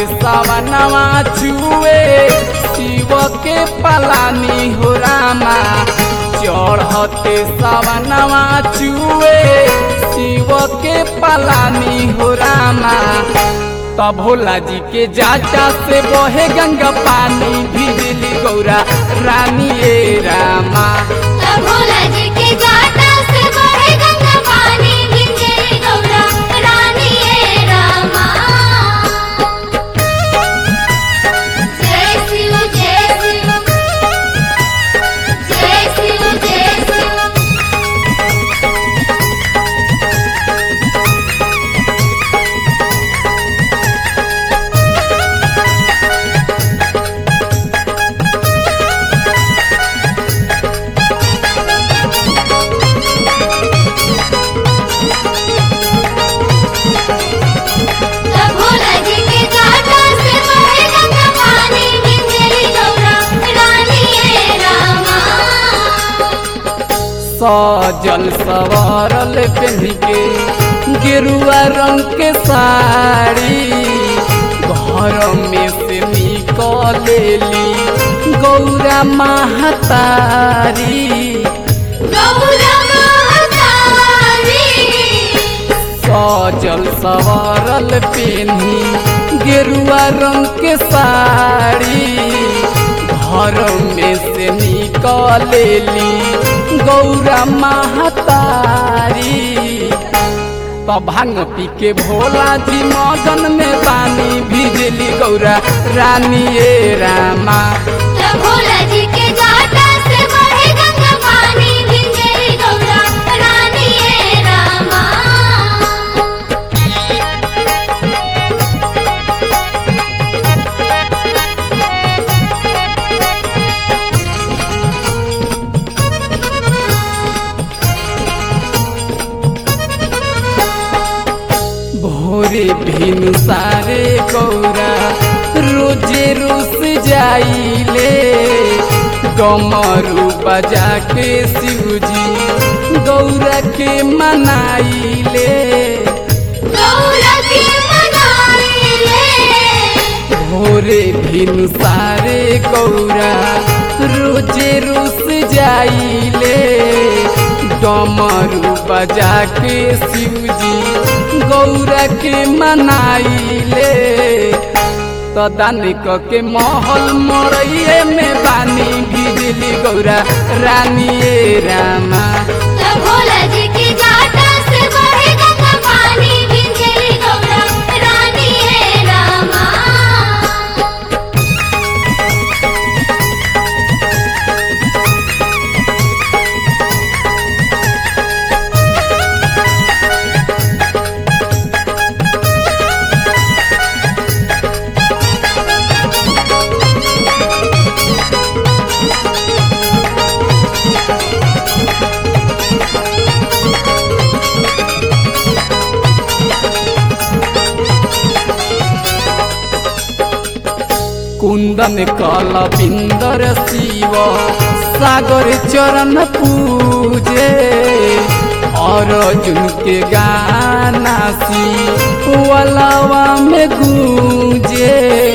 सवनवा छुए शिव के पलानी हो रामा चढ़ते सवनवा छुए शिव के पलानी हो रामा तब भोला जी के जाटा से बहे गंगा पानी भिजली गौरा रानी ए रामा तब भोला जी के जाटा से बहे गंगा पानी गिंजे गौरा रानी ए रामा जय शिव जय शिव जय शिव जय शिव तब भोला जी के जाटा से बहे गंगा पानी गिंजे गौरा रानी ए रामा सजल सवारल पहन के गेरुआ रंग के साड़ी घर में से निकलेली गौरा महतारी गौरा महतारी सजल सवारल पेन्ही गेरुआ रंग के साड़ी घर में से निकलेली गौरा महतारी तो भांग पी के भोला जी मगन में पानी भिजली गौरा रानी ए रामा तब भोला जी के जाटा से बहे गंगा पानी गिंजे गौरा रानी ए रामा भोरे भिनु सारे गौरा रोजे रुस जाइले गमरू बजा के शिवजी गौरा के मनाइले गौरा के मनाइले भोरे भिनु सारे गौरा रोजे रुस जाइले डमरू बजा के शिवजी गौरा के मनाइले तो दानिक के महल मरइए में बानी भिजली गौरा रानी ए रामा तब भोला जी के जाटा से बहे गंगा पानी गिंजे गौरा रानी ए रामा कुंदन कल बिंदर शिव सागर चरण पूजे अर्जुन के गाना सी वलवा में गूंजे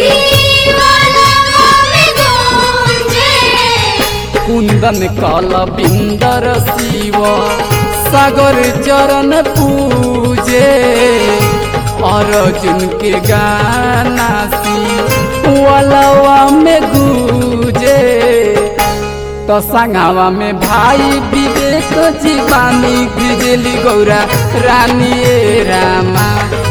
कुंदन कल बिंदर शिव सागर चरण पूजे अर्जुन के गाना सी वलवा में गूंजे तो संगवा में भाई विवेक जीवानी बिजली गौरा रानी ए रामा